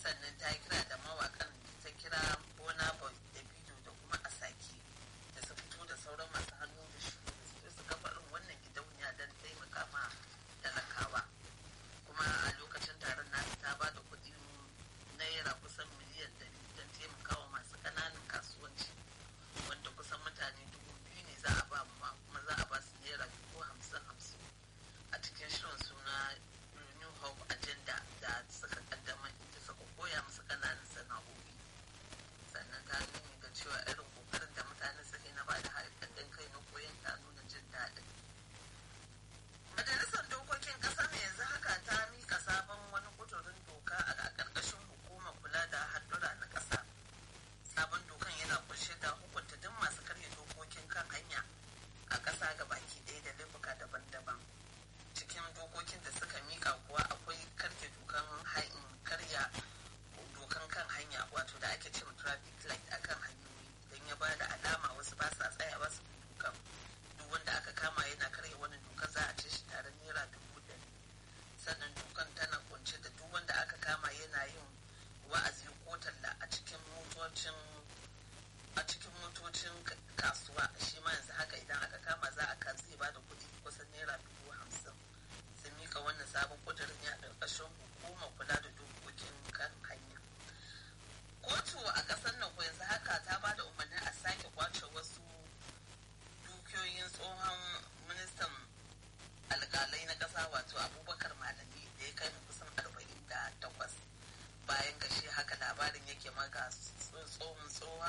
sannan ta yi kira da mawakan ta kira bona boy da bidiyo da kuma asaki da su fito da sauran masu hannu da shi da su kafa irin wannan gidauniya don taimaka ma talakawa kuma a lokacin taron nasu ta ba da kuɗi naira kusan miliyan ɗari don taimakawa masu ƙananan kasuwanci wanda kusan mutane dubu biyu ne za a ba ma kuma za a ba su naira dubu hamsin hamsin a cikin shirin suna new hope agenda da suka kaddamar inda suka koya musu ƙananan sana'o'i sannan ta nuni ga cewa irin kokarin da mutane suke na ba da haɗin kai na koyon ta nuna jin daɗin majalisar dokokin ƙasar yanzu haka ta mika sabon wani kudurin doka a ƙarƙashin hukumar kula da haɗura na ƙasa sabon dokan yana kunshe da hukunta duk masu karya dokokin kan hanya a ƙasa ga baki ɗaya da laifuka daban-daban cikin dokokin da suka mika kuwa akwai karya dokan hain karya dokan kan hanya wato da ake cewa traffic light akan hanyoyi don ya ba da alama wasu ba sa tsayawa su bi dokan duk wanda aka kama yana karya wani doka za a ce shi tare naira dubu ɗari sannan dokan tana kunshe da duk wanda aka kama yana yin wa'azi ko talla a cikin motocin a cikin motocin kasuwa shi ma yanzu haka idan aka kama za a kan zai ba da kuɗi kusan naira dubu hamsin sun mika wannan sabon kudirin ya ƙarƙashin hukumar kula da dokokin kan hanya kotu a ƙasar nan yanzu haka ta ba da umarnin a sake kwace wasu dukiyoyin tsohon ministan alƙalai na ƙasa wato abubakar malami da ya kai kusan arba'in da takwas bayan gashi haka labarin yake maka tsohon tsohon